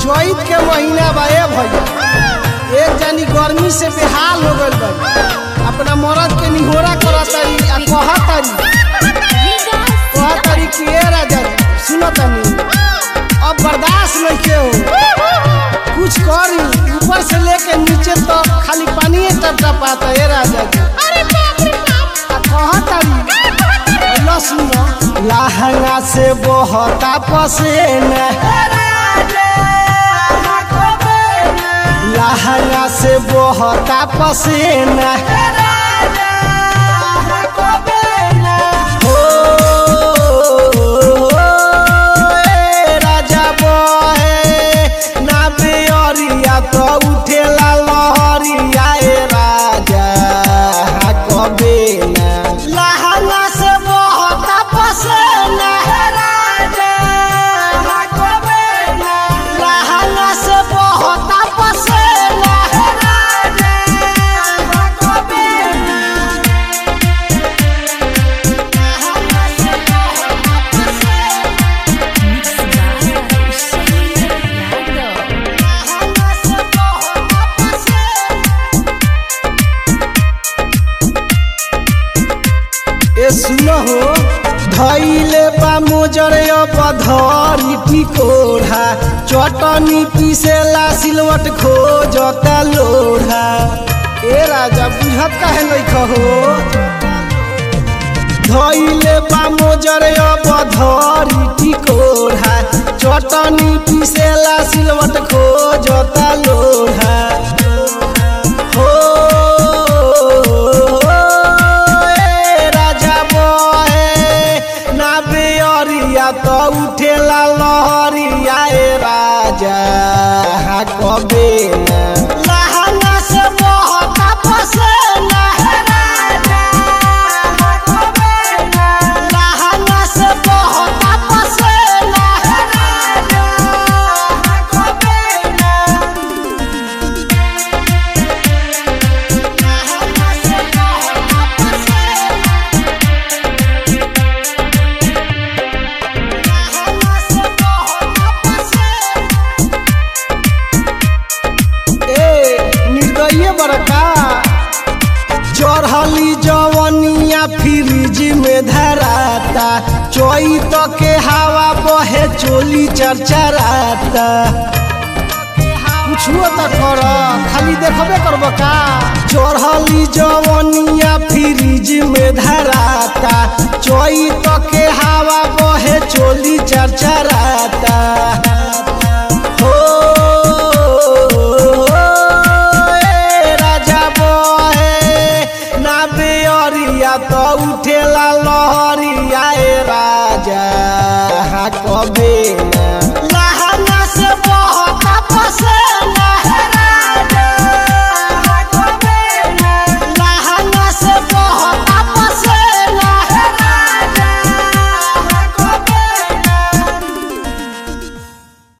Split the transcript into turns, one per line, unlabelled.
चैत के महीना बा ए भैया एक जानी गर्मी से बेहाल हो गइल बा अपना मरद के निहोरा करतारी आ कहतारी कहतारी कि ए राजा जी सुनो तनी अब बर्दाश्त नहीं के हो कुछ करी ऊपर से लेके नीचे तक खाली पानी टपटपाता ए राजा जी आ कहतारी ल सुनो लहंगा से बहता पसेना लहंगा से बहता पसेना हो, ए राजा बहे, ना बेअरिया तो उठेला लहरिया ए राजा कबे ना लहंगा से बहता पसेना लहंगा से बहता पसेना ए सुनो हो धैले बा मोजर पधरी टिकोढ़ा चटनी पीसेला सिलवट खोजता लोढ़ा ए राजा बुझत काहे नहीं कहो धैले बा मोजर पधरी टिकोढ़ा चटनी पीसेला सिलवट खोजता लोढ़ा हो ए राजा बहे ना बेअरिया तो उठेला लहरिया ए राजा कबे ना लहंगा से बहता पसेना लहंगा से बहता पसेना ए निर्दय बड़का चढ़ली जवनिया फ्रिज में धराता चैत के हवा बहे चोली चरचराता कुछुओ तो कर खाली देखबे करब का चढ़ली जवनिया फ्रिज में धराता चैत के हवा बहे चोली चरचराता हो ए राजा बहे ना बेअरिया तो उठेला लहरिया ए राजा कबे ना